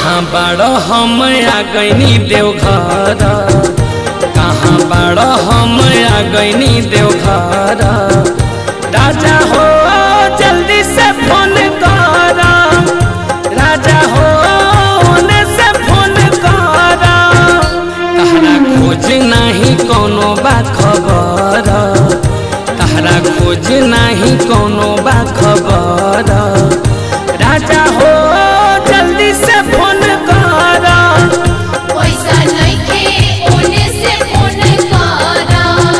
कहाँ बाड़ हम आ गईनी देवघर कहाँ बाड़ हम आ गईनी देवघर राजा हो जल्दी से फोन कर राजा हो ओने से फोन कर तहरा खोज नहीं कोनो बा खबर तहरा खोज नहीं कोनो बा खबर राजा हो जल्दी से फोन कर पैसा नइखे ओने से फोन करा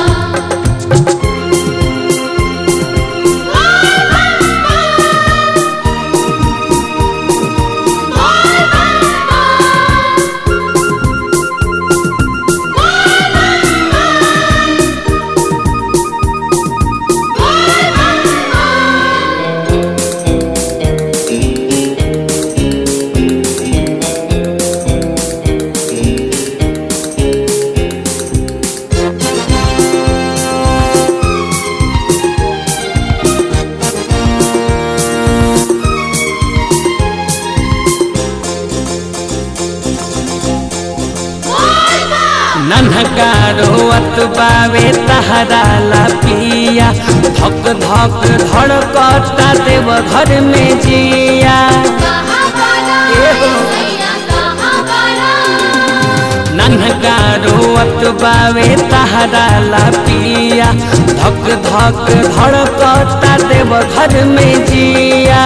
नन्हका रोअत बावे तहरा ला पिया धक धक धड़कता देव घर में जिया कहाँ बारा एहो। सैया कहाँ बारा नन्हका रोअत बावे तहरा ला पिया धक धक धड़कता देव घर में जिया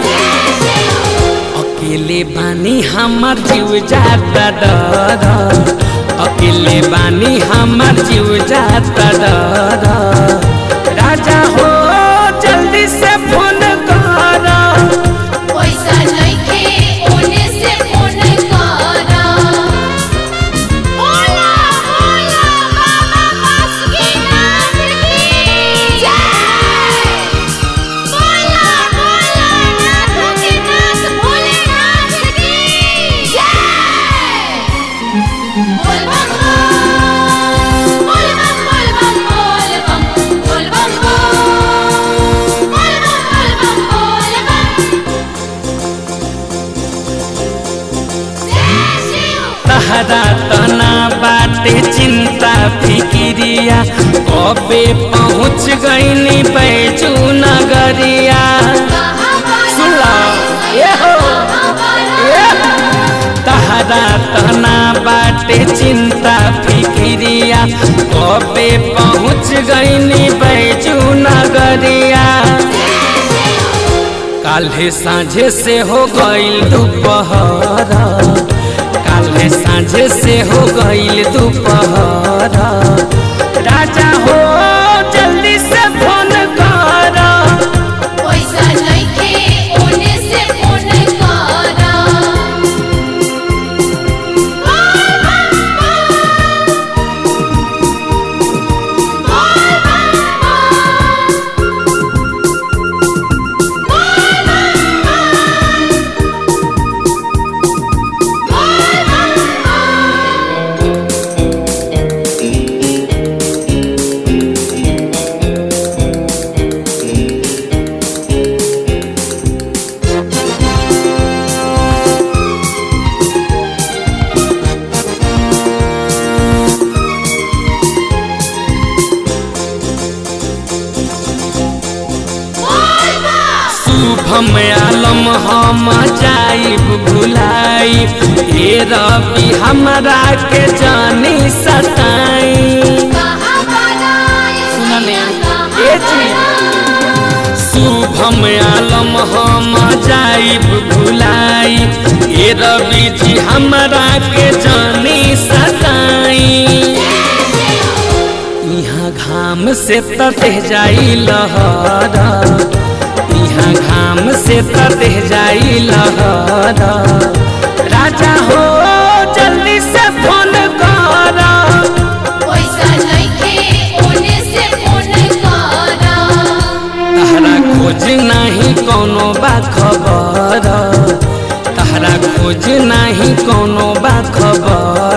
अकेले बानी हमर जीव जाता डर अकेले बानी हमर जीव जाता डर राजा हो जल्दी से फोन कर पैसा नइखे ओने से फोन करा बोला बोला बाबा बासुकीनाथ की जय बोला बोला नाथ के नाथ भोलेनाथ की जय बोल बम बोल बम बोल बम बोल बम बोल बम बोल बम बोल बम बोल बम जय शिव तहरा तना बाटे चिंता फिकिरिया कबे पहुँच गईनी बैजू नगरिया कहाँ बारा सुला ये हो कहाँ बारा ये तहरा तना बाटे चिंता फिकिरिया कबे पहुँच गईनी बैजू नगरिया काल्हे साँझे से हो गईल दोपहर काल्हे साँझे से हो गईल दोपहर राजा हो जल्दी से फोन कर पैसा नइखे ओने से फोन करा शुभम आलम हम जाइब भुलाई हे रवि हमरा के जानी सताई कहाँ बारा सुनले कहाँ ए जी बारा शुभम आलम हम जाइब भुलाई हे रवि जी हमरा के जानी सताई यहाँ घाम से ततह जाई लहरा यहाँ घाम से ततह जाई लहरा राजा हो जल्दी से फोन कर पैसा नइखे ओने से फोन करा तहरा खोज नहीं कोनो बा खबर तहरा खोज नहीं कोनो बा खबर